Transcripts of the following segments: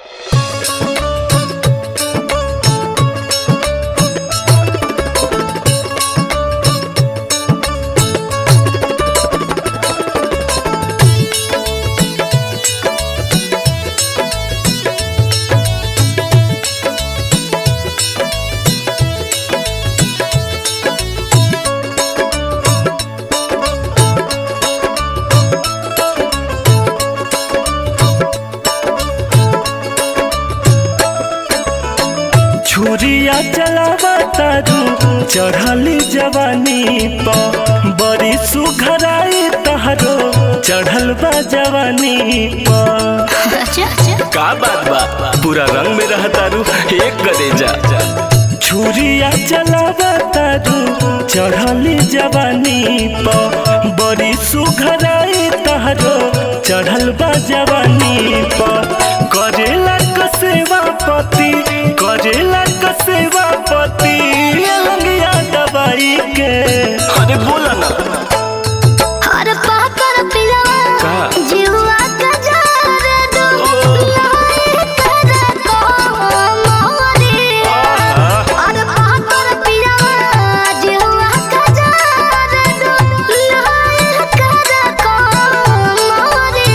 छुरिया चलावा तारू चढ़ली जवानी प बड़ी सुघराई तहरो चढ़ल बा जवानी प का बात बा पूरा रंग में रह तारू एक गदेजा छुरिया चलावा तारू चढ़ली जवानी प बड़ी सुघराई तहरो चढ़ल बा जवानी प करेला क सेवा पति करेला क सेवा पति लंगिया दवाई के अरे बोला ना हर पाकर पिलवा का? जीवा का जार दो लाई कर को मोरी हर पाकर पिलवा जीवा का जार दो लाई कर को मोरी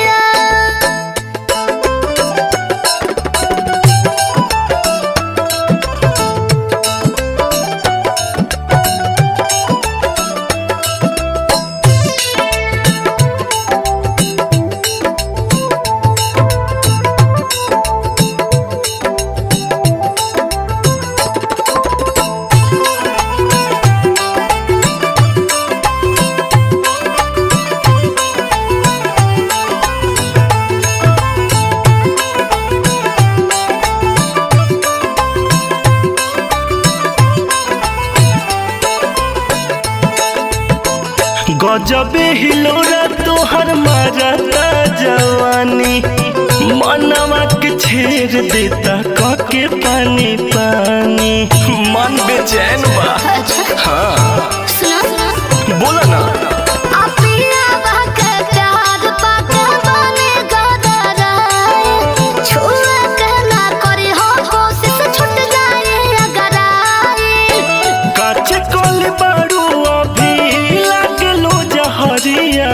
गजबे हिलोरा तोहर मारता जवानी मनवा के छेड़ देता कके पानी पानी मन बेचैन बा हाँ सुना बोला ना अपिया बहके प्यार पाके बने गदराए छुए के ना करी हो कोशिश छूट जाए अगर आए काचे कोल बारू अभी लागलो जहरिया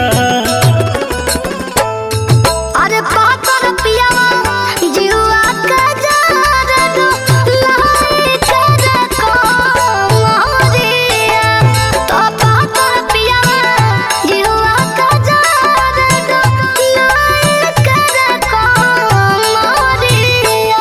अरे पाकर पिया जीवा का जार दो लाई कर को मोरिया तो पाकर पिया जीवा का जार दो लाई कर को मोरिया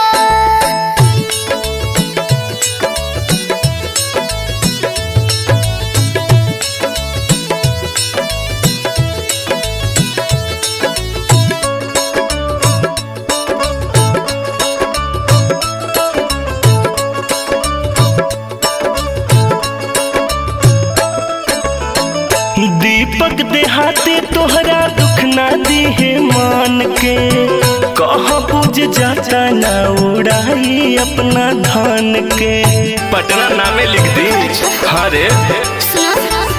दीपक देहाते तोहरा दुख ना दिहे मान के कह बुझ जाता ना उड़ाई अपना धान के पटना नामे लिख दी हाँ रे सुना